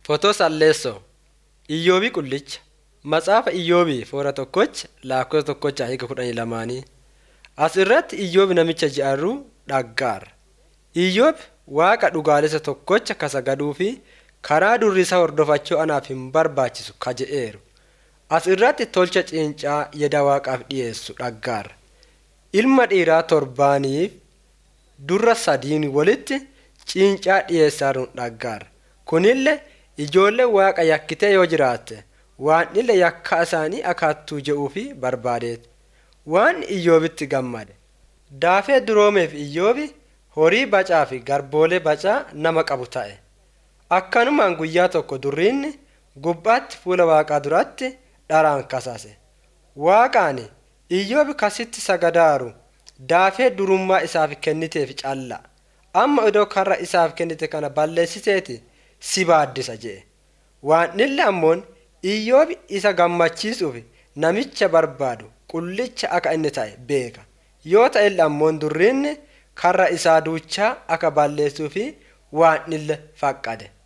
Fotoo Salleessoo Iyyoobii Qullicha Matsaafa Iyyoobii foora tokkocha lakkoofsa tokkocha hiika kudhanii lamaanii. As irratti Iyyoobi namicha ji'arruu dhaggaara. Iyyoobi waaqa dhugaalessa tokkocha kasagaduu fi karaa durri isa hordofachuu anaaf hin barbaachisu kaje'eeru. As irratti tolcha ciincaa yeda waaqaaf dhiyeessu dhaggaara. Ilma dhiiraa torbaaniif durra sadiin walitti ciincaa dhiyeessaaruun dhaggaara. Kunillee ijoollee waaqa yakkitee yoo jiraatte waan illee yakka isaanii akaattuu je'uu fi barbaadeeti. Waan Iyyoobitti gammade. Daafee duroomeef Iyyoobi horii bacaa fi garboolee bacaa nama qabu ta'e. Akkanumaan guyyaa tokko durriinni gubbaatti fuula waaqaa duratti dharaan kasase. Waaqaani Iyyoobi kasitti sagadaaru daafee durummaa isaaf kenniteef calla. Amma idoo karra isaaf kennite kana balleessiteeti si baaddisa je'e. Waan illee ammoon Iyyoobi isa gammachiisuuf namicha barbaadu qullicha akka inni ta'e beeka. Yoo ta'e illee ammoon durriinni karra isaa duuchaa akka balleessuu fi waan illee faqqade.